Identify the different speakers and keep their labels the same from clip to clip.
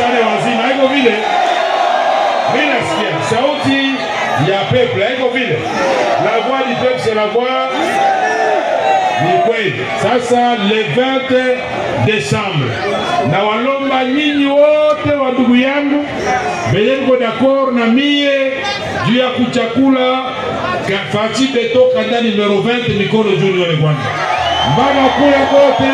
Speaker 1: tuachane wazima, haiko vile. Mimi nasikia sauti ya peuple, haiko vile. La voix du peuple c'est la voix ni kweli. Sasa le 20 Desembre, na walomba nyinyi wote wa ndugu yangu venye niko d'accord na mie juu ya kuchakula ka- Fati Beto kanda numero 20, mikono juu nione kwanza, mbana kule kote.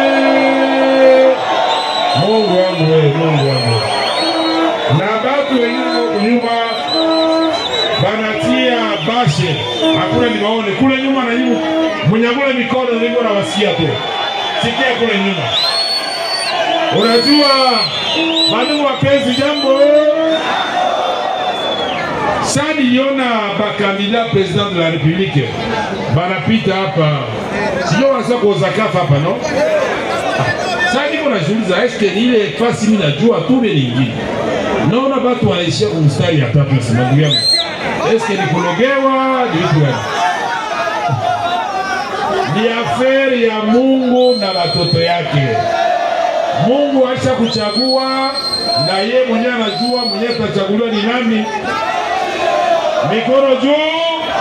Speaker 1: Mungu wangu wewe, Mungu wangu na batu wengine nyuma banatia bashe, hakuna niwaone kule nyuma na nyuma, mwenyagule mikono nilivyo na wasia tu, sikia kule nyuma. Unajua mandugu wapenzi, jambo sa niliona bakandida president de la republique banapita hapa, sio wanasema kozakafa hapa no sasa niko najiuliza eske ni ile fasi mimi najua tu ile nyingine. Naona watu wanaishia kwa mstari ya tatu nasema ndugu yangu. Eske ni kulogewa ni vitu gani? Ni aferi ya Mungu na watoto yake. Mungu aisha kuchagua na ye mwenyewe anajua mwenyewe atachaguliwa ni nani. Mikono juu.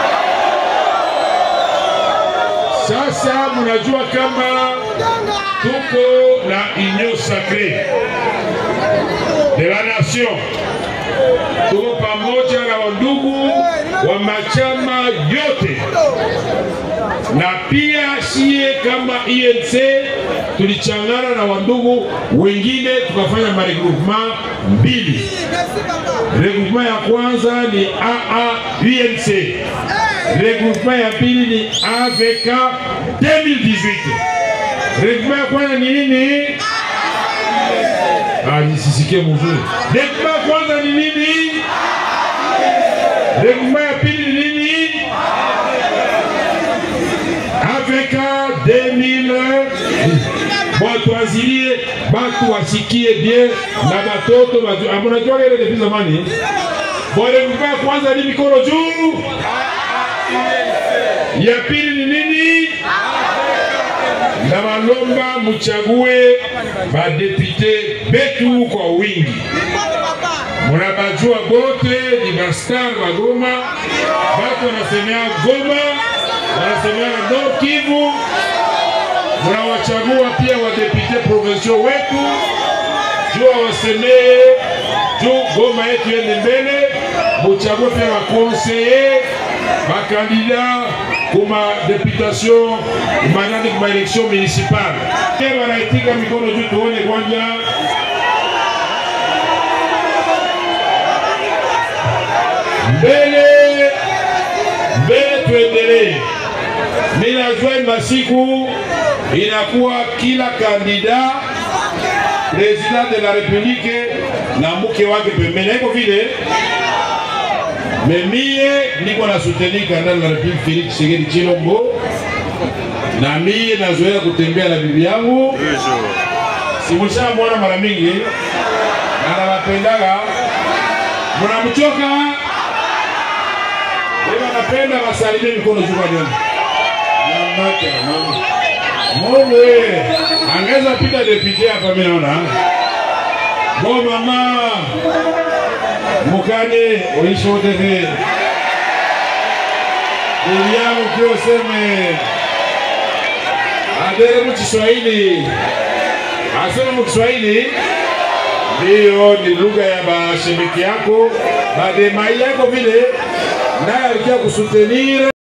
Speaker 1: Sasa mnajua kama tuko na union sacrée de la nation, tuko pamoja na wandugu wa machama yote, na pia sie kama INC tulichangana na wandugu wengine tukafanya maregroupement mbili. Regroupement ya kwanza ni AA UNC, regroupement ya pili ni AVK 2018. Regroupement ya kwanza ni nini? Ah, nisisikie mzuri. Regroupement ya kwanza ni nini? Regroupement ya pili ni nini? AVK 2000 Batu wazilie, batu wasikie bien na batoto batu. Ah, Mnajua ile depuis zamani. Bon, regroupement ya kwanza ni mikono juu. Ya pili ni nini? na balomba muchague badepute betu kwa wingi. Munabajua bote ni bastar wa Goma, batu wanasemea Goma, wanasemea Nord Kivu. Munawachagua pia wadepute provinciaux wetu juu wasemee juu Goma yetu yende mbele. Muchague pia wakonseye bakandida kuma deputation manani kuma election municipale. Pia wanaitika mikono juu tuone kwanza. Mbele mbele, tuendelee. Mimi najua masiku inakuwa kila kandida president de la republique na mke wake pembeni, haiko vile memie niko na soutenir kandidati la Republique Felix Tshisekedi Tshilombo, na mie nazoea kutembea na bibi yangu, simushamwona mara mingi na nawapendaga. Mnamchoka ema, napenda wasalimie mikono juu kwa nini namake mama Mungu wewe angeza pita depute hapa, mimi naona bo mama mukane uishi wote vile bibi yangu kio useme adere mu Kiswahili aseme mu Kiswahili ndiyo ni lugha ya bashemiki yako bademai yako vile naye alikia kusutenire